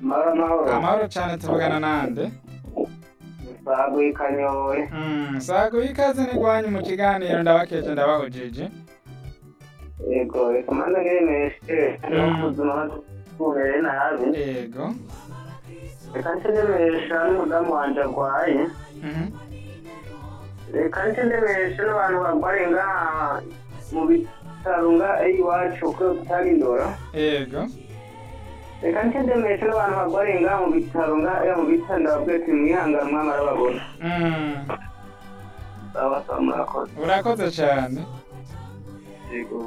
amahoro amahoro amahoro cyane tuvugana nande misago y'ikanyore Mm, sago ikaze nigwanyu mu kiganiro ndabakeje ndabahujije yego reka mbanza ntibemereshe n'ubuzima bumere nabi yego reka ntibemeresha n'umudamu wanjye arwaye Mhm. reka ntibemereshe n'abantu barwaye ngaha mu bitaro ngaha iwacu ko kutarindora yego reka ntibemereshe n'abantu barwaye ngaha mu bitaro ngaha mu bitaro ndababwiye ati mwihangane mwamara babona Mm, babasaba murakoze urakoze cyane yego